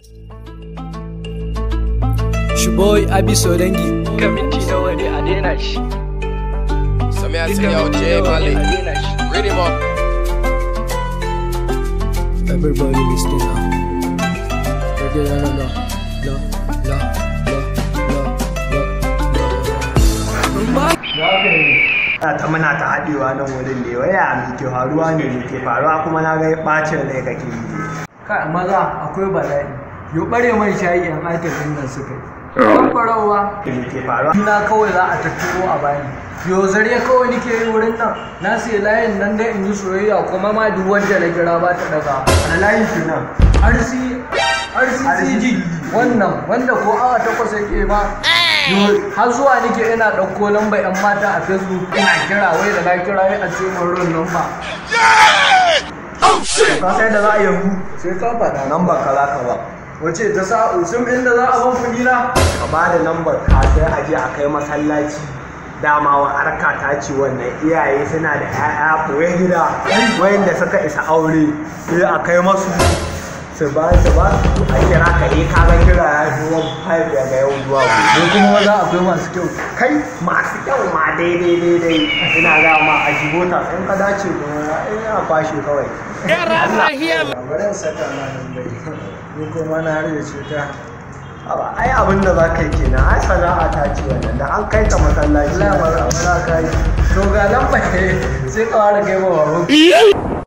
Shiboy Abiso dangi. Kan minti nawa ne a daina shi. Some I say, yo, J Mali, read him up. Everybody listen now. Okay, no, no, no, no, no, no, no, no. Ana ta muna ta haɗewa nan wurin ne waya me ke faruwa ne me ke faruwa kuma na ga ɓacin rai kake yi kai maza akwai bala'i yo bare mai shayi yan aikin nan suka yi kan farawa me ke faruwa na kawai za a tattaro a bani yo zare kawai nake yi wurin nan na sai layin nan da in yi soyayya kuma ma duk wanda na kira ba ta daga a layin shi nan RC RCCG wannan wanda ko awa takwas yake ma yo har zuwa nake ina ɗauko lamba yan mata a facebook ina kira wai da na kira wai a ce min ron lamba ka sai da za a yanzu sai ka faɗa nan ba ka za ka ba wace ta sa usum inda za a ban kuɗi na ka ba da lambar ka sai a je a kai masallaci dama wa harka ta ce wannan iyaye suna da 'ya'ya ɓoye gida wayanda suka isa aure sai a kai masu su ba su ba su a kira ka yi ka ga kira ya fi wani five daga yau zuwa gobe ko kuma maza akwai masu kyau kai masu kyau ma daidai daidai ina ga ma a jibota in ka dace ko ina kwashe kawai bari in saka ma nan bai ni kuma na har da cuta Aba, ai abin da za ka yi kenan ai sana'a ta ce wannan da an kai ka masallaci Allah mara mara kai to ga nan bai sai ka fara kai ma babu